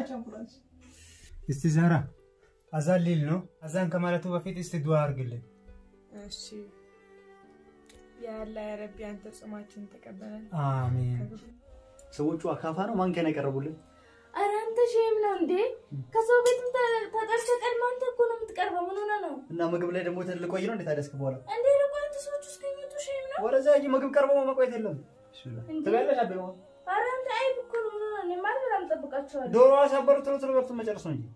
ጨምራች እስቲ ዛራ አዛን ሊል ነው። አዛን ከማለቱ በፊት እስቲ ዱዓ አድርግልን። እሺ ያለ ረቢ አንተ ጾማችን ተቀበለን። አሜን። ሰዎቹ አካፋ ነው ማንኪያ ነው ያቀረቡልን። ኧረ አንተ ሼም ነው እንዴ? ከሰው ቤትም ተ- ተጠርተህ ቀድመህ አንተ እኮ ነው የምትቀርበው። ምን ሆነህ ነው እና ምግብ ላይ ደግሞ ልቆይ ነው እንዴት አደስክ በኋላ እንዴ? ደግሞ አንተ ሰዎች እስከሚመጡ ሼም ነው ወደዛ ሂጂ። ምግብ ቀርቦ መቆየት የለም። እንዴ? ትበያለሽ አቤ ኧረ አንተ አይብ እኮ ነው። ምን ሆነህ ነው? እኔማ በጣም እጠብቃቸዋለሁ። ዶሮ አሳበሩ ቶሎ ቶሎ በርቱ መጨረስ ነው እንጂ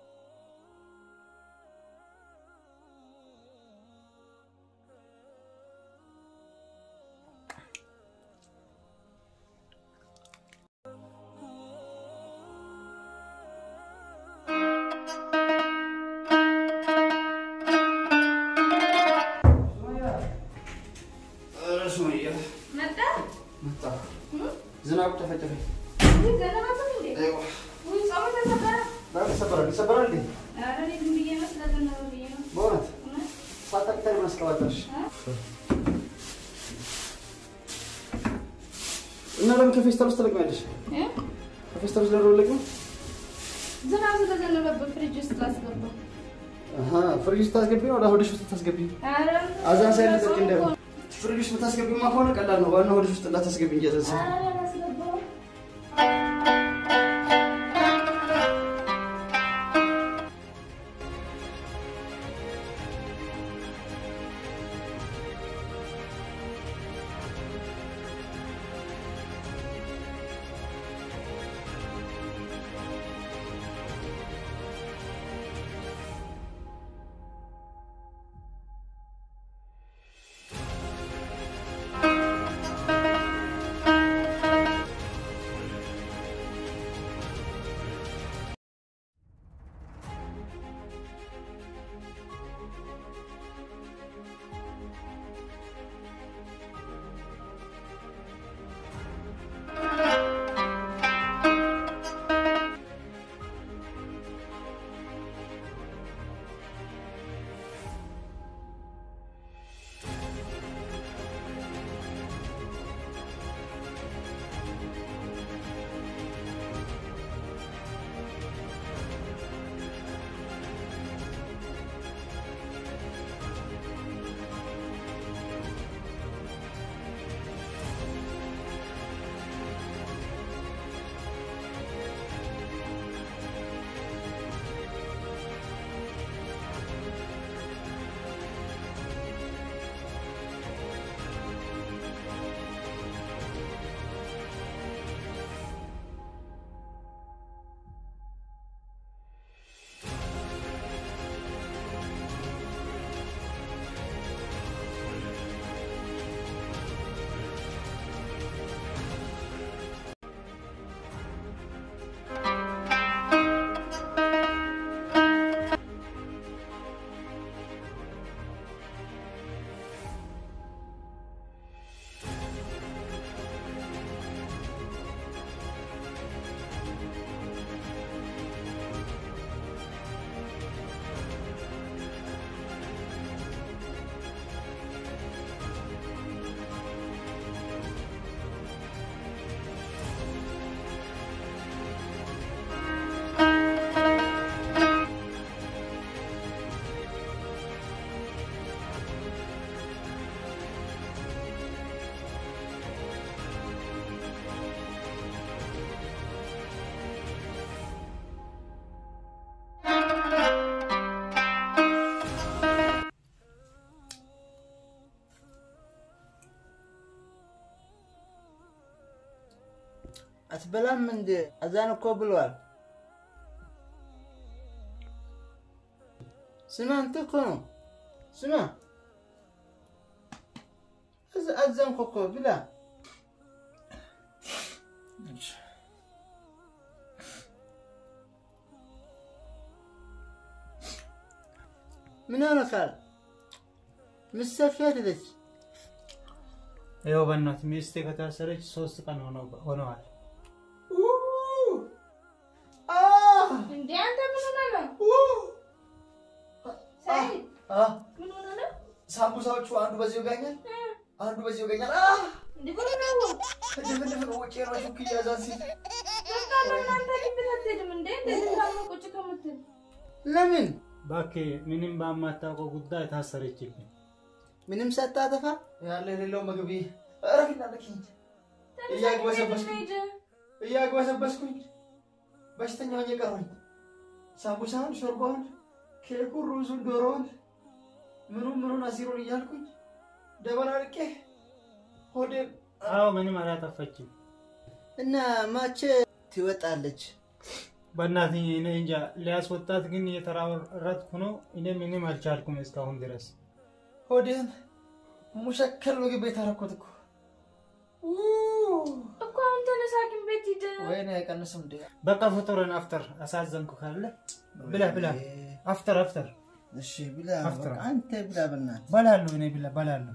መጣ ዝናቡ ተፈጨፈ። ውይ ዘነበብህ እንዴ? ውይ ጾሙ ተሰበረ። ይሰበራል ይሰበራል እንዴ? ኧረ እኔ ዝም ብዬ ነው ስለዘነበ ብዬ ነው። በእውነት እውነት? ሳታቅተን ማስቀባጠርሽ እና ለምን ከፌስታል ውስጥ ትለቅሚያለሽ? እ? ከፌስታል ውስጥ ለምን ለቅሚ? ዝናብ ስለዘነበብህ ፍሪጅ ውስጥ ላስገባው። አሃ ፍሪጅ ውስጥ ታስገቢ ነው? ወደ ሆድሽ ውስጥ ታስገቢ? ኧረ አዛን ሳይል ጾም እንደ እኮ ነው። ፍሪጅ ውስጥ የምታስገቢማ ከሆነ ቀላል ነው። ዋናው ሆድሽ ውስጥ እንዳታስገቢ እንጂ አዛን ሳይል ኧረ አላስገባውም። አትበላም እንዴ? አዛን እኮ ብሏል። ስማ አንተ እኮ ነው። ስማ አዛ- አዘንኩ እኮ ብላ። ምን ሆነካል? ምሰፊ አይደለች። ይኸው በእናት ሚስቴ ከታሰረች ሶስት ቀን ሆነው- ሆነዋል። እንዴ አንተ ምን ሆነህ ነው? ሰይድ ምን ሆነህ ነው? ሳምቡሳዎቹ አንዱ በዚህ ይወጋኛል፣ አንዱ በዚህ ይወጋኛል። አ እንዴ ምን ሆነህ ነው? ድፍን ድፍን ውጭ ነው ሹክ እያዛን ሲል በቃ ለምን አንተ ግቢ አትሄድም እንዴ? እንዳትል። ለምን እባክህ ምንም በማታውቀው ጉዳይ ታሰረችብኝ። ምንም ሳታጠፋ ያለ የሌለው ምግብ እረፊና ነኪኝ እያግበሰበስኩኝ እያግበሰበስኩኝ በሽተኛ ሆኜ ቀረሁኝ። ሳምቡሳውን፣ ሾርባውን፣ ኬኩን፣ ሩዙን፣ ዶሮውን ምኑን ምኑን አሲሩን እያልኩኝ ደበላልቄ ሆዴን አዎ ምንም አላጠፋችም። እና ማቼ ትወጣለች? በእናትህ እኔ እንጃ ሊያስወጣት ግን እየተራረጥኩ ነው። እኔ ምንም አልቻልኩም እስካሁን ድረስ። ሆዴን ሙሸከል ምግብ ቤት አደረኩት እኮ እኮ አሁን ተነሳ፣ ሐኪም ቤት ሂድ። ወይኔ አይቀንስም እንዴ? በቃ ፍጡርን አፍጠር። አሳዘንኩ ካለ ብላ ብላ፣ አፍጠር አፍጠር። እሺ ብላ፣ አፍጥራ። በቃ አንተ ብላ በእናትህ። በላለሁ እኔ ብላ በላለሁ።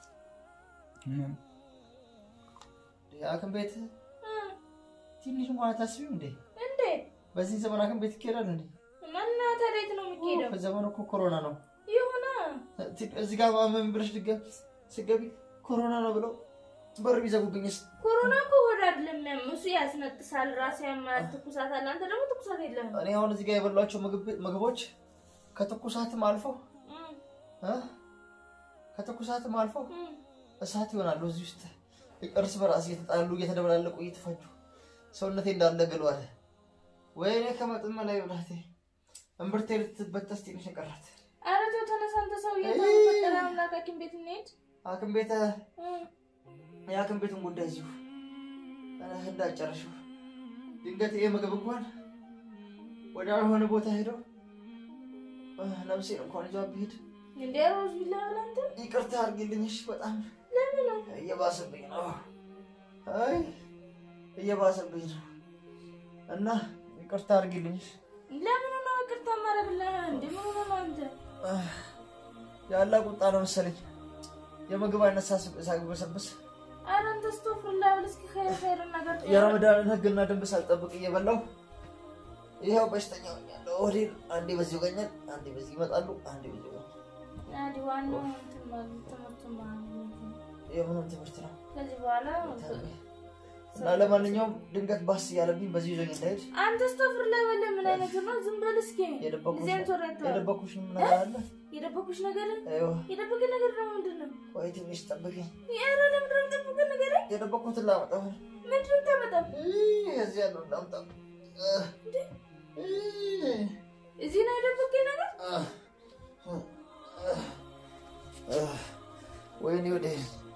የሐኪም ቤት ትንሽ እንኳን አታስቢም እንዴ? እንዴ በዚህ ዘመን ሐኪም ቤት ይካሄዳል እንዴ? እና ታዲያ የት ነው የሚካሄደው? ዘመኑ እኮ ኮሮና ነው። ይሁና እዚህ ጋር ማመን ብለሽ ድገም ስገቢ ኮሮና ነው ብለው በር ቢዘጉብኝስ? ኮሮና እኮ ሆድ አይደለም የሚያም እሱ ያስነጥሳል፣ ራስ ያማል፣ ትኩሳት አለ። አንተ ደግሞ ትኩሳት የለህም። እኔ አሁን እዚህ ጋር የበሏቸው ምግብ- ምግቦች ከትኩሳትም አልፎ እም፣ እ? ከትኩሳትም አልፎ እም። እሳት ይሆናሉ። እዚህ ውስጥ እርስ በራስ እየተጣሉ እየተደበላለቁ እየተፋጁ ሰውነቴ እንዳለ ግሏል። ወይኔ ከመጠን በላይ ብላቴ እምብርቴ ልትበጠስ ትንሽ የቀራት ኧረ ተው ተነሳ፣ አንተ ሰውዬ እይ። ተው፣ ፈጠረ አምላክ ሐኪም ቤት እንሂድ። ሐኪም ቤት እም፣ የሐኪም ቤቱን ጉዳይ እዚሁ እንዳጨረሽው ድንገት ይሄ ምግብ እንኳን ወደ አልሆነ ቦታ ሄደው እ፣ ነፍሴን እንኳን ይዟ ብሄድ እንዴ ሮዝ ቢላ ብለህ አንተ ይቅርታ አድርጊልኝ። እሺ፣ በጣም ለምን ነው እየባሰብኝ ነው። አይ እየባሰብኝ ነው እና ይቅርታ አድርጊልኝ። እሺ። ለምን ነው ይቅርታ ማረግልህ? እንዴ ምን ሆነህ ነው አንተ? አህ፣ ያለ ቁጣ ነው መሰለኝ የምግብ አይነት ሳስብ- ሳግበሰብስ ኧረ አንተ አስተውፍርልህ ብል እስኪ ኸይር ኸይር ነገር ተው። የረመዳንን ሕግና ደንብ ሳልጠብቅ እየበላሁ ይኸው በሽተኛ ሆኛለሁ። ሆዴን አንዴ በዚህ ይወጋኛል፣ አንዴ በዚህ ይመጣሉ፣ አንዴ በዚህ ይወጋኛል። አዲ ዋናው እንትን ማለት ትምህርቱን ማለት ነው። የምንም ትምህርት ነው ከዚህ በኋላ እና ለማንኛውም ድንገት ባስ እያለብኝ በዚህ ይዞኝ እንዳሄድ አንተ አስተውፍርልህ ብል ምን አይነት ነው? ዝም በል እስኪ የደበኩሽ ጊዜም ቶሬንቶ የደበኩሽ ነገር አለ። የደበኩሽ ነገር ይኸው የደበቀ ነገር ነው ምንድን ነው? ቆይ ትንሽ ጠብቂኝ። ኧረ ለምንድን ነው የደበቀ ነገር? የደበኩትን ላመጣው ምንድን ነው የምታመጣው? እዚህ ያለው ላምጣው። እዚህ ነው የደበቀ ነገር? ወይኔ ወደ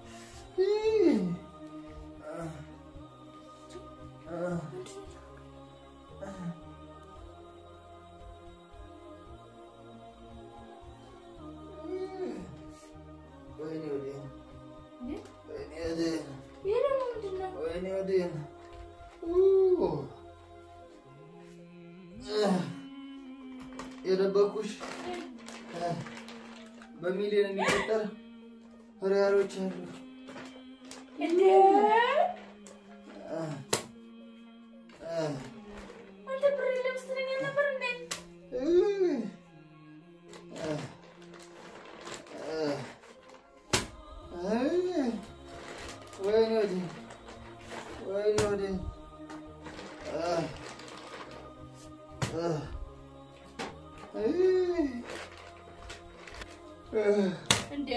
ወይኔ ወደ እንዴ? ወይኔ ወደ ይሄ ደግሞ ምንድን ነው? ወይኔ ወደ የደበኩሽ በሚሊዮን የሚቆጠር ሪያሎች አሉ። እንዴ አንተ ብር የለም ስትለኝ ነበር እንዴ? ወይኔ ወደ ወይኔ ወደ እንዴ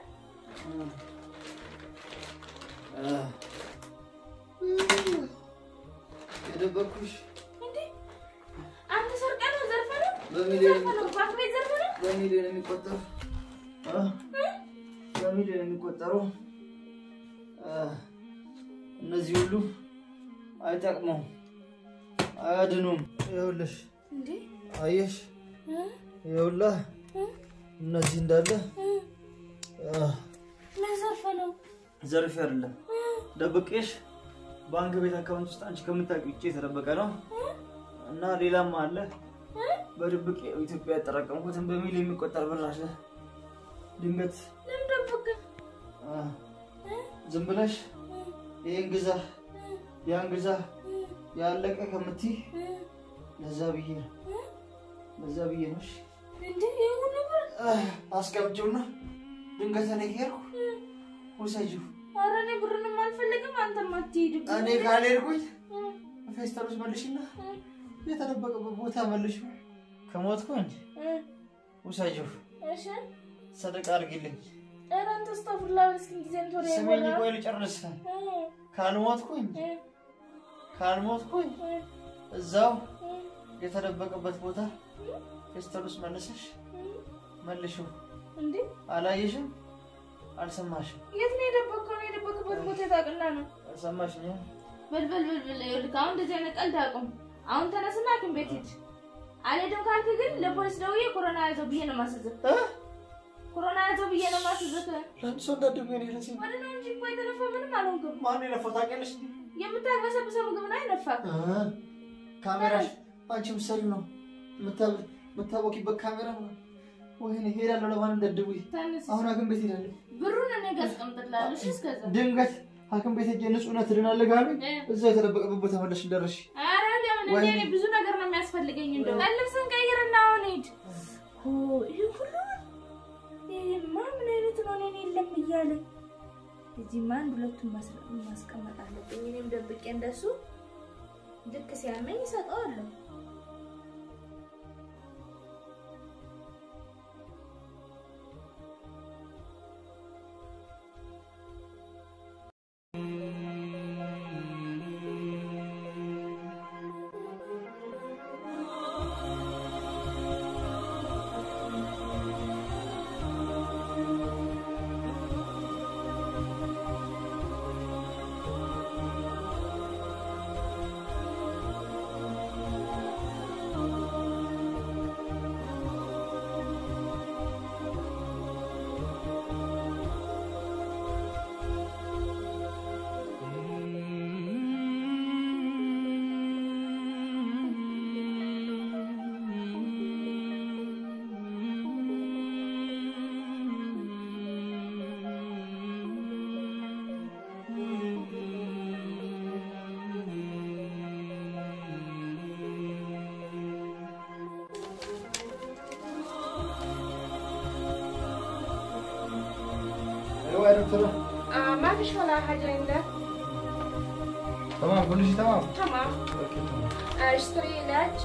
የደበኩሽ እንዴ አንተ ሰርቀህ ነው ዘርፈህ ነው በሚሊዮን ዘርፈህ ነው ባንክ ቤት ዘርፈህ ነው በሚሊዮን የሚቆጠሩ አ? በሚሊዮን የሚቆጠሩ አ፣ እነዚህ ሁሉ አይጠቅሙም፣ አያድኑም። ይኸውልሽ እንዴ አየሽ፣ እ? ይኸውልህ እ? እነዚህ እንዳለ እ? አ፣ ምን ዘርፈህ ነው ዘርፌ አይደለም ደብቄሽ ባንክ ቤት አካውንት ውስጥ አንቺ ከምታውቂው ውጭ የተደበቀ ነው እና ሌላም አለ በድብቅ ኢትዮጵያ ያጠራቀምኩትን በሚል የሚቆጠር ብር አለ። ድንገት ለምን ደበቅህ አ፣ ዝም ብለሽ ይህን ግዛ ያን ግዛ ያለቀ ከምትይ ለዛ ብዬ ነው ለዛ ብዬ ነው። እሺ እንዴ ይሄ ሁሉ ብር አ፣ አስቀምጪውና ድንገት እኔ ከሄድኩ ውሰጂው። ኧረ እኔ ብርንም አልፈልግም አንተም አትሄድም እኔ ካልሄድኩኝ እ? ፌስታል ውስጥ መልሽና እ? የተደበቀበት ቦታ መልሽው። ከሞትኩኝ እ፣ ውሰጂው፣ እሺ ሰደቃ አድርጊልኝ። ኧረ አንተ አስተውፍላ እስኪ ጊዜም ቶሎ ስሜኝ፣ ይሞላ ቆይ ልጨርስ። እ፣ ካልሞትኩኝ እ፣ ካልሞትኩኝ እ፣ እዛው እ፣ የተደበቀበት ቦታ ፌስታል ውስጥ መልሰሽ እ። መልሽው። እንዴ አላየሽም? አልሰማሽም? የት ነው የደበቅከው? ነው የደበቅበት ቦታ የታውቅና ነው አልሰማሽኝ? በልበል በልበል ይኸውልህ አሁን እንደዚህ አይነት ቀልድ አቁም። አሁን ተነስና ሐኪም ቤት ሂድ። አልሄድም ካልክ ግን ለፖሊስ ደውዬ ኮሮና ያዘው ብዬ ነው የማስይዝህ። ኮሮና ያዘው ብዬ ነው የማስይዝህ። ለአንድ ሰው እንዳደገ ነው ይለሲ ወደ ነው እንጂ እኮ የተነፋ ምንም አልሆንክም። ማን የለፈው ታውቂያለሽ? የምታግበሰብሰው ምግብ ነው አይነፋ። ካሜራሽ አንቺ ምሰሪ ነው የምታወቂበት ካሜራ ነው። ወይኔ ሄዳለሁ። ለማን እንደድቡይ ተነስ። አሁን ሐኪም ቤት ሄዳለሁ። ብሩን እኔ ጋር አስቀምጥልሃለሁ። እሺ እስከዛ ድንገት ሐኪም ቤት ሄጄ ንጹህነት ትድናለህ ካሉኝ እ። እዛ የተደበቀበት ቦታ መለሽ እንደረሽ ኧረ ለምን እንደ እኔ ብዙ ነገር ነው የሚያስፈልገኝ። እንደው ልብስን ቀይርና አሁን ሂድ። ኦ ይህ ሁሉ ይሄማ ምን አይነት ነው? እኔን የለም እያለ እዚህማ አንድ ሁለቱን ማስ- ማስቀመጥ አለብኝ። እኔም ደብቄ እንደሱ ልክ ሲያመኝ ይሰጠዋለሁ። ايوه يا دكتوره آه ما فيش ولا حاجة عندك تمام كل شيء تمام تمام اوكي تمام آه اشتري علاج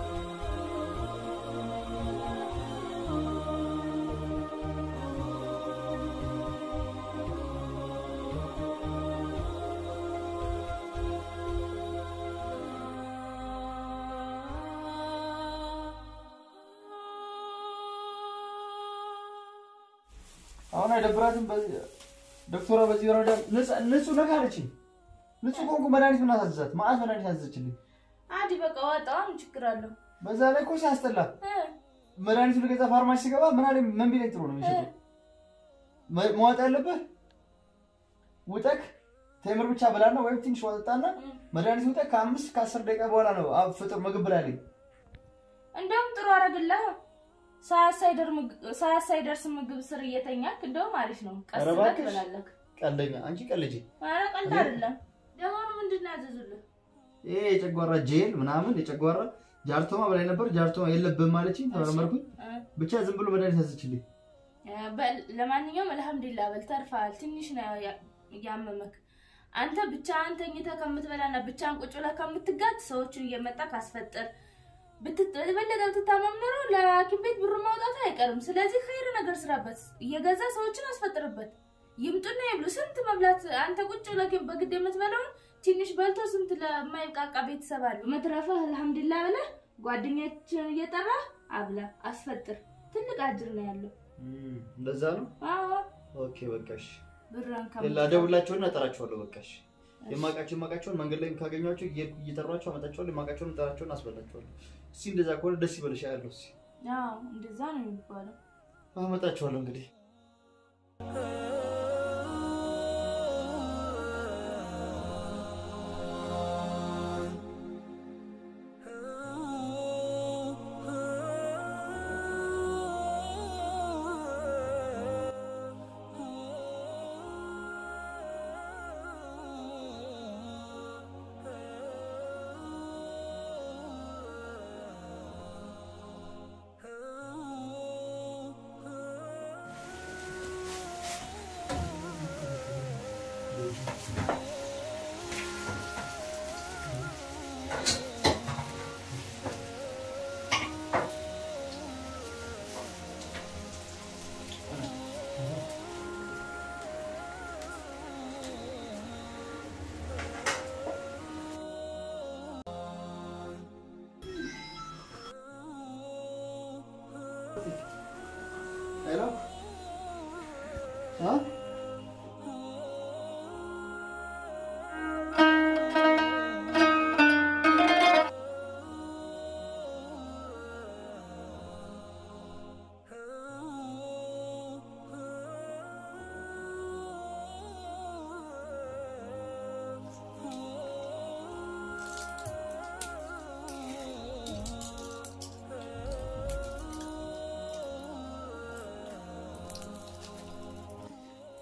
አሁን አይደብራትም። በዚህ ዶክተሯ በዚህ ወረዳ ንጹህ ነህ አለችኝ። ንጹህ ከሆንኩ መድኃኒት ምን አሳዘዛት? መዓት መድኃኒት አዘዘችልኝ። عادي በቃ ዋጣው ምን ችግር አለው? በዛ ላይ እኮ ሲያስጠላ እ መድኃኒቱ ልገዛ ፋርማሲ ስገባ ምን አለኝ? ምን ቢለኝ ጥሩ ነው የሚሸጠው? መ- መዋጥ ያለብህ ውጠክ ቴምር ብቻ ብላና ወይም ትንሽ ዋጠጣና መድኃኒት ውጠክ ከአምስት ከአስር ደቂቃ በኋላ ነው አብ ፍጥር ምግብ ብላለኝ። እንደውም ጥሩ አደረግልህ። ሰዓት ሳይደር ምግብ- ሰዓት ሳይደርስ ምግብ ስር እየተኛክ እንደውም አሪፍ ነው። ቀስ ኧረ ብለህ እባክሽ። ትበላለህ። ቀልደኛ አንቺ ቀልጂ። ኧረ ቀልድ አይደለም። ለመሆኑ ምንድን ነው ያዘዙልህ? ይሄ የጨጓራ ጄል ምናምን የጨጓራ ጃርቶማ በላይ ነበር። ጃርቶማ የለብህም ማለችኝ። ተመረመርኩኝ። እ ብቻ ዝም ብሎ መድኃኒት ያዘችልኝ። በል ለማንኛውም አልሐምዱሊላህ በል ተርፈሃል። ትንሽ ነው ያ- ያመመክ። አንተ ብቻህን ተኝተህ ከምትበላና ብቻህን ቁጭ ብለህ ከምትጋት ሰዎችን እየመጣ ካስፈጥር ብትት- የበለጠ ብትታመም ኖሮ ለሐኪም ቤት ብሩ ማውጣቱ አይቀርም። ስለዚህ ኸይር ነገር ስራበት፣ እየገዛ ሰዎችን አስፈጥርበት። ይምጡና ይብሉ። ስንት መብላት አንተ ቁጭ ብለህ በግድ የምትበላውን ትንሽ በልቶ ስንት ለማይብቃቃ ቤተሰብ አሉ። መትረፈህ አልሐምዱሊላህ ብለህ ጓደኞችን እየጠራህ አብላ፣ አስፈጥር። ትልቅ አጅር ነው ያለው። እንደዛ ነው። አዎ ኦኬ በቃሽ። ብራን ሌላ ደውላቸውና እጠራቸዋለሁ። በቃሽ። የማውቃቸው የማውቃቸውን መንገድ ላይ ካገኟቸው እየሄድኩ እየጠሯቸው አመጣቸዋለሁ። የማውቃቸውን እጠራቸውን አስበላቸዋለሁ። እስኪ እንደዛ ከሆነ ደስ ይበልሽ ያለው እስኪ አዎ እንደዛ ነው የሚባለው። አመጣቸዋለሁ እንግዲህ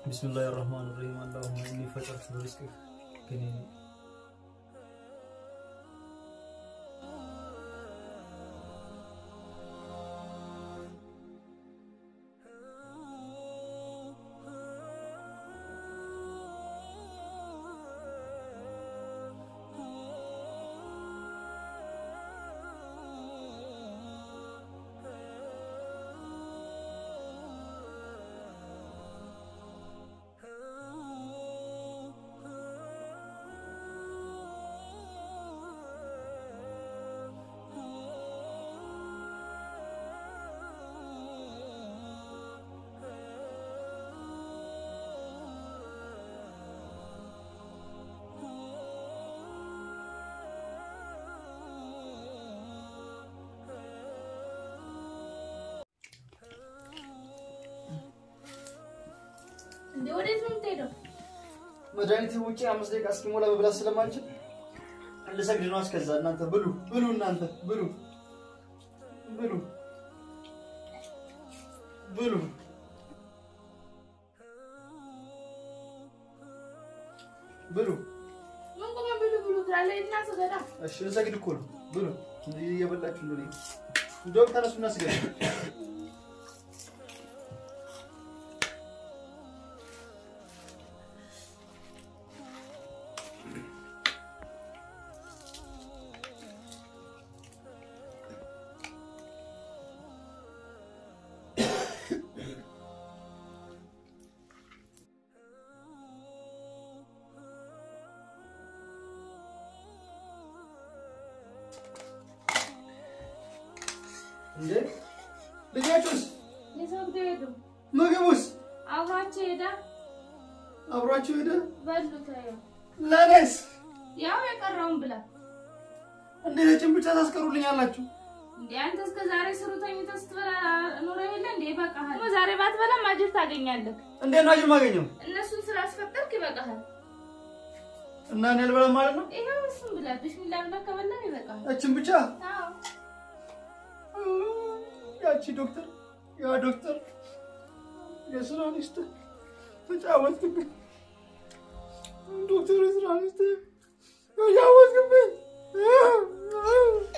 ቢስሚላህ ራህማን ራሂም አላሁመ ኢኒ ፈጠርቱ ሪዝቅክ ከኔ እንዴ ወዴት ነው የምትሄደው? መድኃኒት ውጭ አምስት ደቂቃ እስኪሞላ መብላት ስለማንችል ልሰግድ ነው። እስከዛ እናንተ ብሉ ብሉ፣ እናንተ ብሉ ብሉ ብሉ። ብሉ ምን ቆመ ብሉ ብሉ ትላለህ? እና ስገዳ እሺ፣ ልሰግድ እኮ ነው። ብሉ እየበላችሁ ነው። እንደውም ተነሱና ስገዱ። እንዴ ልጆቹስ? የሰግዶ ሄዱ። ምግቡስ አብሯቸው ሄዳ አብሯችሁ ሄደ? በሉ ታየው። ለእኔስ ያው የቀረውን ብላ እንዴ ነጭን ብቻ ታስቀሩልኛላችሁ? እንዴ አንተ እስከ ዛሬ ስሩ ተኝተህ ስትበላ ኑሮ የለ እንዴ? ይበቃሃል። ደግሞ ዛሬ ባትበላም አጅር ታገኛለህ። እንዴት ነው አጅር ማገኘው? እነሱን ስላስፈጠርክ ይበቃሃል። እና እኔ አልበላም ማለት ነው? ይኸው እሱን ብላ ቢስሚላ ብለህ ከበላህ ይበቃሃል። እችን ብቻ አዎ ያቺ ዶክተር ያ ዶክተር የስራ ሚስት ተጫወትክብኝ። ዶክተር የስራ ሚስት ተጫወትክብኝ።